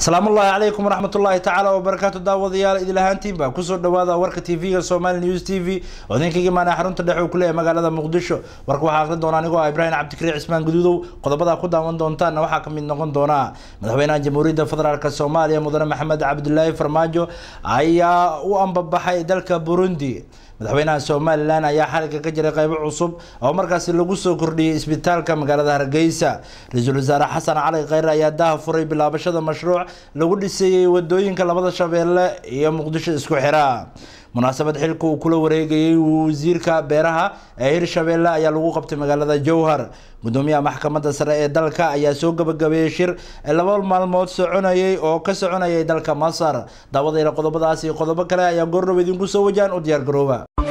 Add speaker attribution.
Speaker 1: asalaamu ullaahi calaykum waraxmatullaahi tacaala wabarakaatu daawadayaal idil ahaantiinba kusoo dhawaada warka tv-ga somali news t v oo idinkaga imaanaya xarunta dhexe uu kuleeyahay magaalada muqdisho warka waxaa aqrin doona anigoo ah ibraahim cabdikariir cismaan guduudow qodobada ku daawan doontaanna waxaa kamid noqon doona madaxweynaha jamhuuriyadda federaalk soomaaliya mudane maxamed cabdilaahi farmaajo ayaa u ambabaxay dalka burundi madaxweynaha somalilan ayaa xaliga ka jiray qeybo cusub oo markaasi lagu soo kordhiyey isbitaalka magaalada hargeysa ra-iisul wasaare xasan cali kheyre ayaa daha furay bilaabashada mashruuc lagu dhiseeyey wadooyinka labada shabeelle iyo muqdisho isku xira munaasabad xilka uu kula wareegayey wasiirka beeraha ee hirshabeelle ayaa lagu qabtay magaalada jowhar gudoomiyaha maxkamadda sare ee dalka ayaa soo gabagabeeyey shir laba maalmood soconayay oo ka soconayay dalka masar daawadayna qodobadaas iyo qodobo kale ayaa goordhow idinku soo wajahan u diyaar garooba